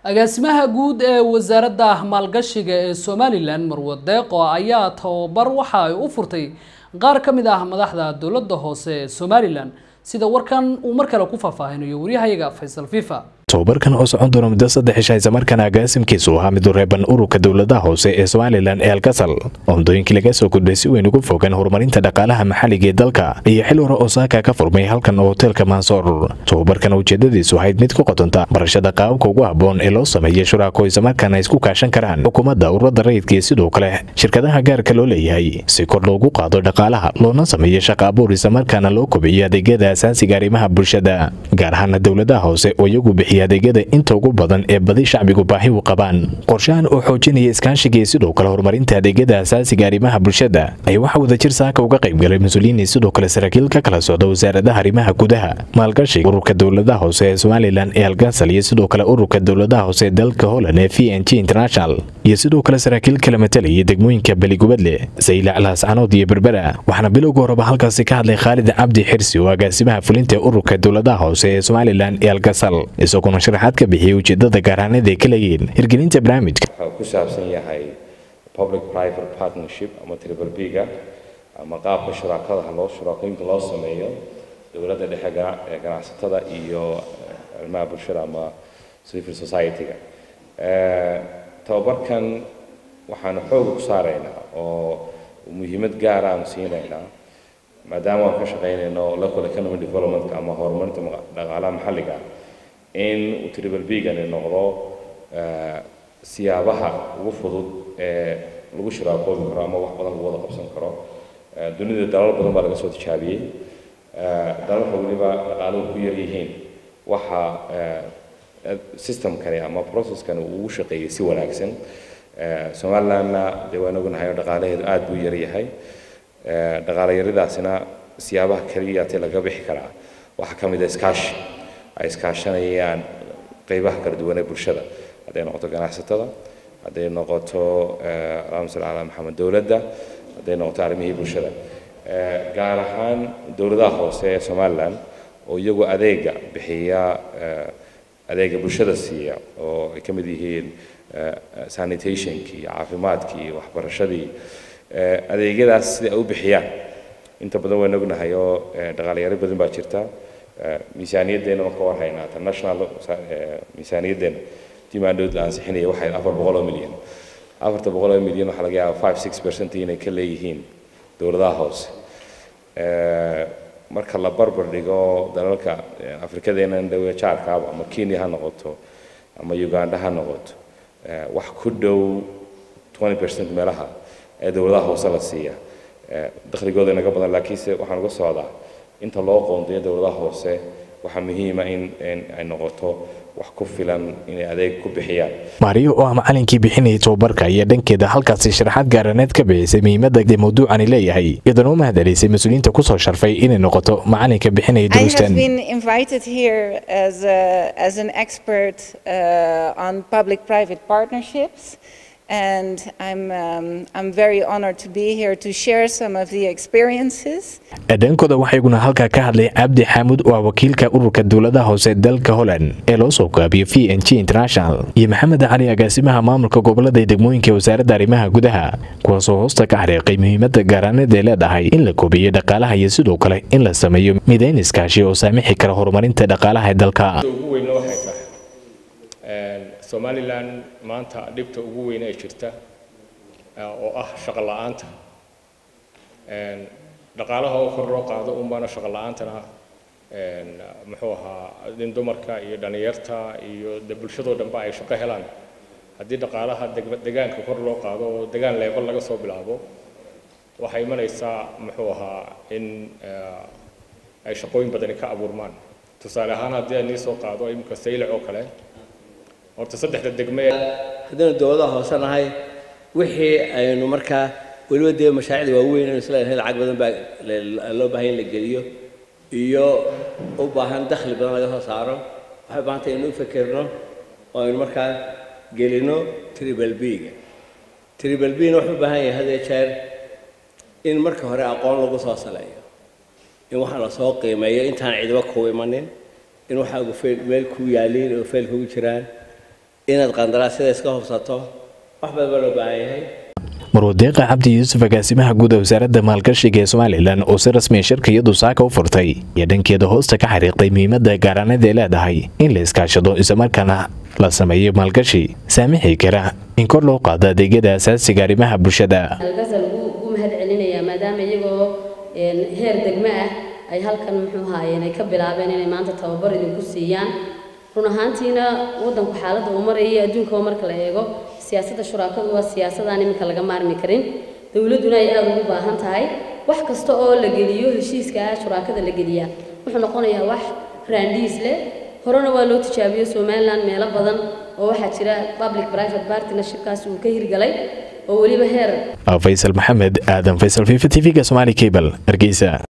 agaasimaha guud ee wasaaradda maalgashiga ee somalilan marwo deeqo ayaa tababar waxa ay u furtay qaar ka mid ah madaxda dowladda hoose ee somalilan sida warkan uu mar kale ku faahfaahinayo waryahayaga faysal fifa tobabarkan oo socon doona muddo saddex isha islamarkaana agaasimkiisu ahaa mid u reeban ururka dowladaha hoose ee somalilan ee alkasal oo muddooyinkii laga soo gudbay si weyn ugu fogan horumarinta dhaqaalaha maxalliga ee dalka iyo xil hore osaaka ka furmay halkan oo hoteelka mansoor tobabarkan ujeedadiisu ahayd mid ku qotonta barashada qaababka ugu habboon ee loo sameeya shuraako islamarkaana isku kaashan karaan xukuumadda ururada rayidka iyo sidoo kale shirkadaha gaarka loo leeyahay si kor loogu qaado dhaqaalaha loona sameeyo shaqa abuur islamarkaana loo kobciyo adeegyada asaasiga arrimaha bulshada gaar ahaana dowladaha hoose oo iyagu bixiya adeegyada inta ugu badan ee badi shacbigu baahi u qabaan qorshahan oo xoojinaya iskaashiga iyo sidoo kale horumarinta adeegyada asaasiga arrimaha bulshada ayaa waxaa wadajir saaka uga qaybgalay mas-uuliyiin iyo sidoo kale saraakiil ka kala socda wasaaradaha arrimaha gudaha maalgashiga ururka dowladaha hoose ee somalilan ee algasal iyo sidoo kale ururka dowladaha hoose ee dalka holland ee v n g international iyo sidoo kale saraakiil kala matalayay degmooyinka beligubadle saylac laascanood iyo berbera waxaana bilowga horeba halkaasi ka hadlay khaalid cabdi xirsi oo agaasimaha fulinta ee ururka dowladaha hoose ee somalilan ee algasal isaguna sharaxaad ka bixiyay ujeedada gaaraaneed ay ka leeyihiin hirgelinta barnaamijka wuxuu ku saabsan yahay public private partnership ama triple b-ga ama qaabka shuraakadaha loo shuraakooyinka loo sameeyo dowladda dhexe ee ganacsatada iyo arrimaha bulshada ama civil society-ga tababarkan waxaanu xooga ku saaraynaa oo muhiimad gaar aanu siinaynaa maadaama aan ka shaqaynayno local economy development ama horumarinta dhaqaalaha maxalliga in uu triple b-gani noqdo siyaabaha ugu fudud ee lagu shiraakoobi karo ama wax badan lagu wada qabsan karo dunida dalal badan baa laga soo tijaabiyey dalalka weliba dhaqaaluhu ku yar yihiin waxa systemkani ama processkani uu ugu shaqeeyey si wanaagsan somalilandna dee waan ognahay oo dhaqaalaheedu aad buu yar yahay dhaqaale yaridaasina siyaabaha keliyaatee laga bixi karaa waxaa ka mid a iskaashi ay iskaashanayaan qeybaha kala duwan ee bulshada hadday noqoto ganacsatada hadday noqoto allahuma salli calaa maxamed dowladda hadday noqoto arrimihii bulshada gaar ahaan dowladaha hoose ee somaliland oo iyagu adeega bixiya adeega bulshada siiya oo ay ka mid yihiin sanitationkii caafimaadkii waxbarashadii adeegyadaas sida ay u bixiyaan inta badan waan ognahay oo dhaqaalayaro badan baa jirta miisaaniyaddeena waan ka warhaynaa international miisaaniyaddeena dimaandhood la ansixinaya waxay afar boqol oo milyan afarta boqol oo milyan waxaa laga yaabaa five six percent inay ka leeyihiin dowladaha hoose marka la barbar dhigo dalalka afrikadeena dhawe jaarkaaba ama kenya ha noqoto ama uganda ha noqoto wax ku dhow twenty percent meelaha ee dowladaha hoose la siiya dakhligooda inaga badan laakiinse waxaan uga socdaa inta loo qoondayo dowladaha hoose waxaa muhiima in ay noqoto wax ku filan inay adeeg ku bixiyaan maariyo oo ah macalinkii bixinayay tobabarka ayaa dhankeeda halkaasi sharaxaad gaaraneed ka bixisay muhiimadda dee mawduucani leeyahay iyadana u mahadcelisay mas-uuliyiinta kusoo sharfay inay noqoto macalinka bixinaya duruustan as an expert uh, on public-private partnerships and I'm, um, I'm very honored to be here to share some of the experiences. dhankooda waxaa iguna halkaa ka hadlay cabdi xaamud oo ah wakiilka ururka dowladaha hoose dalka holland ee loo soo gaabiyo v n g international iyo maxamed cali agaasimaha maamulka gobolada ee degmooyinka wasaaradda arrimaha gudaha kuwaasoo hoosta ka xariiqay muhiimadda gaaraaneed ee leedahay in la koobiyo dhaqaalaha iyo sidoo kale in la sameeyo midayn iskaashi oo saamixi kara horumarinta dhaqaalaha ee dalka somalilan maanta dhibta ugu weyn ee jirta oo ah shaqo la'aanta dhaqaalaha oo kor loo qaado unbaana shaqo la'aantana muxuu ahaa in dumarka iyo dhallinyarta iyo de bulshadoo dhanba ay shaqo helaan haddii dhaqaalaha degaanka kor loo qaado oo degaan leebal laga soo bilaabo waxay imanaysaa muxuu ahaa in ay shaqooyin badani ka abuurmaan tusaale ahaan haddii aan nii soo qaado imika saylac oo kale horta saddexda degme haddaynu dowladaha hoose nahay wixii aynu markaa weliba dee mashaariicda waaweyn aynu isleedahay lacag badan baa loo baahan in la geliyo iyo u baahan dakhli badan laga soo saaro waxay baahan tahay inu u fekerno oo aynu markaa gelino triple b-ga triple b-na wuxuu u baahan yahay hadee jeer in marka hore aqoon lagu soo saleeyo in waxaa lasoo qiimeeyo intaan cidiba kuu imanin in waxaagu feel meel ku yaaliin oo feel kugu jiraan inaad qandaraasyada iska hubsato wax badan baa loo baahan yahay marwadeeqa cabdi yuusuf agaasimaha guud ee wasaaradda maalgashiga ee somalilan oo si rasmiya shirkiyadu saaka u furtay iyo dhankeeda hoosta ka xariiqday muhiimadda gaaraanada ay leedahay in la iskaashado islamarkaana la sameeyo maalgashi saamixi kara in kor loo qaado adeegyada asaasiga arrimaha bulshada algasal ugu mahad celinayaa maadaama iyagoo heer degmo ah ay halkan muxuu ahaayeen ay ka bilaabeen inay maanta tababar idinku siiyaan run ahaantiina waddanku xaaladda uu marayay adduunkaba marka la eego siyaasadda shuraakadu waa siyaasadaan iminka laga maarmi karin dowladduna ay aada ugu baahan tahay wax kasta oo la geliyo heshiiska ah shuraakada la geliyaa wuxuu noqonayaa wax raandhiis leh horena waa loo tijaabiyo somaliland meelo badan oo waxaa jira public private partnershipkaasi uu ka hirgalay oo weliba heer faysal maxamed aadan faysal fifa t v-ga somaali cable hargeysa